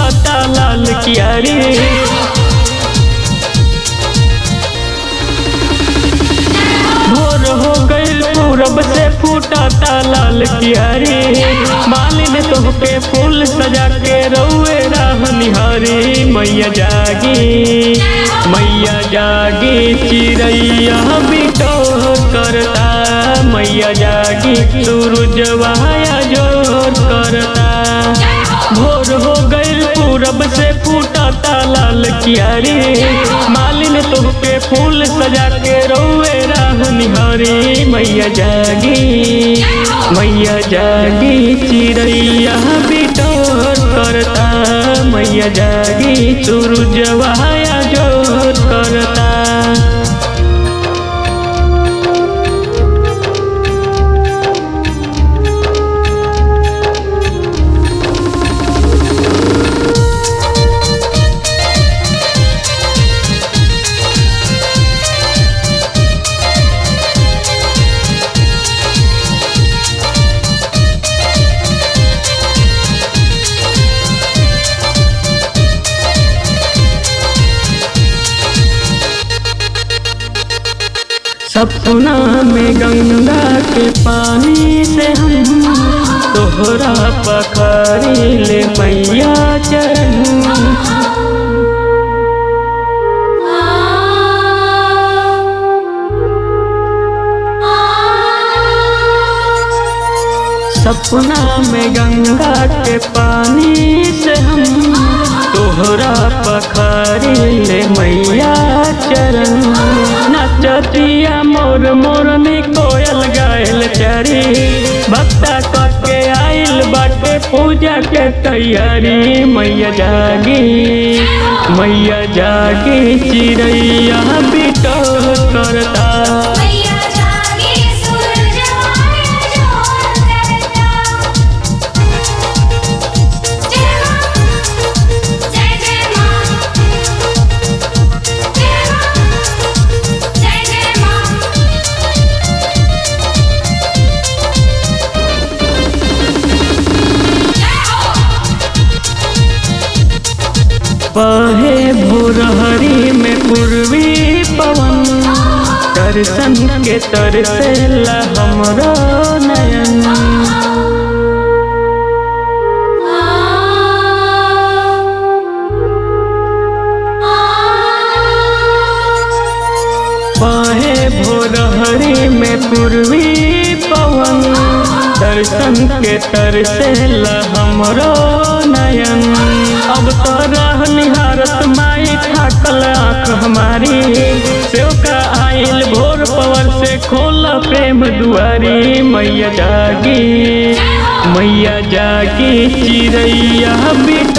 फूटता लाल कियारी भोर हो गईल पूरब से फूटता लाल कियारी मालिन तोहके फूल सजा के रउए राह निहारी मैया जागी मैया जागी चिड़ैया बिटो करता मैया जागी सूरजवाया जोर करता भोर हो गईल पूरब से फूटता लाल कियारी मालिन तोहके फूल सजा के रउए राह निहारी मैया जागी मैया जागी चिड़ैया बिटोर करता मैया जागी सूरजवाया जोर करता सपना में गंगा के पानी से हम तोहरा पखारी ले मैया चरण सपना में गंगा के पानी से हम तोहरा पखारी ले मैया चरण नचतिया मोर मोरनी कोयल गायल चरी भक्ता के आइल बाटे पूजा के तैयारी मैया जागी मैया जागी चिड़ैया बिटो करता मैया जागी सूरजवाया जोर करता जय मां जय जय मां जय मां जय जय मां जय हो बहे भोरहरी में पूर्वी पवन दर्शन के तरसेला हमरो नयन बहे भोरहरी में पूर्वी पवन दर्शन के तरसेला हमरो नयन अब तो रह निहारत माई थाकल आँख हमारी सेवका आइल भोर पवन से खोल प्रेम दुआरी मैया जागी मैया जागी चिड़ैया बिट